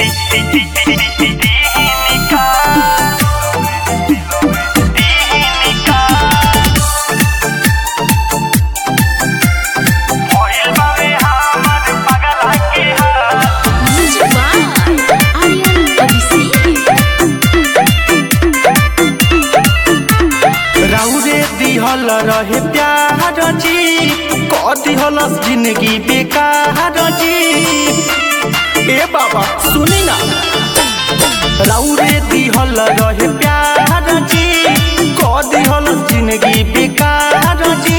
राउरे दिहल रहे प्यार जी क दिहल जिंदगी बेकार जी ए बाबा सुनी ना राउरे दिहल रहे प्यार जी क दिहल जिंदगी बेकार जी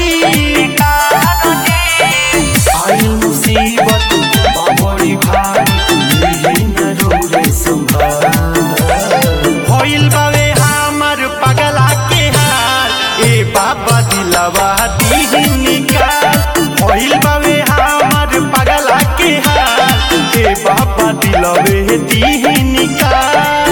आई मुसीबत बड़ी भारी मिली न रउरे संभार भइल बावे हमर पगला के हाल ए बाबा दिलवा दीही निकाल भइल बावे हमर पगला के हाल ए बाबा दिलवे दीही निकाल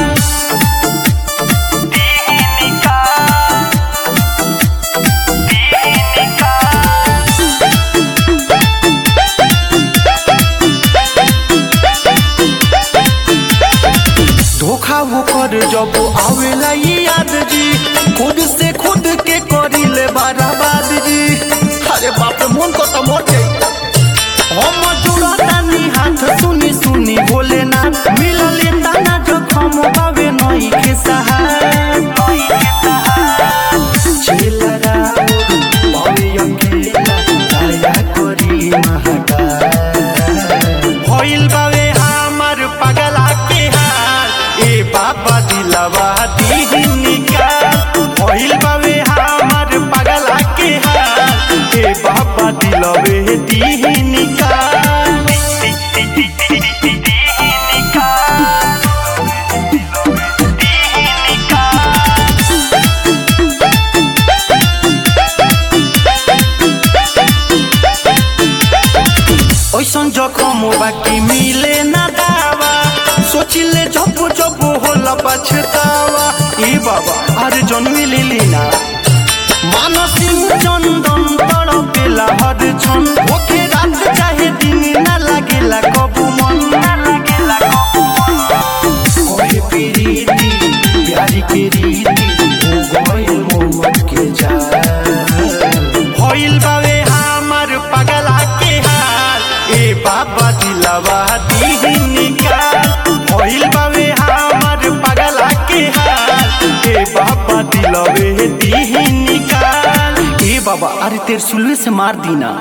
धोखा वो कर जब आवेला ये याद जी खुद से खुद के करी ले बर्बाद जी अरे बाप रे मन को तो मोर गई हम जुड़ा तानी हाथ सुनी सुनी बोले ना मिलले ताना जो खम बावे नई के सहार चेलरा बावे अकेला दया करी महाकाल भइल बावे हमर पगला के हाल ए बाबा दिलवा दीही निकाल भइल बावे हमर पगला के हाल ए बाबा दिलवे दीही निकाल ऐसन जखम बाकी मिले ना दावा सोचिले जब जब होला पछतावा ए बाबा अरे जन्मी लिली ना मानसी चंदन तड़पेला हर क्षण ओके रात चाहे दिन ना लागेला कबू मन ना लागेला कबू मन ओहे प्रीति प्यारी के रीति हो गइल मोहब्बत के जाल भइल बावे हमर पगला के हाल ए बाबा दिलवा दीही निकाल भइल बावे हमर पगला के हाल ए बाबा दिलवे दीही निकाल ए बाबा अरे तेरे सुलवे से मार दीना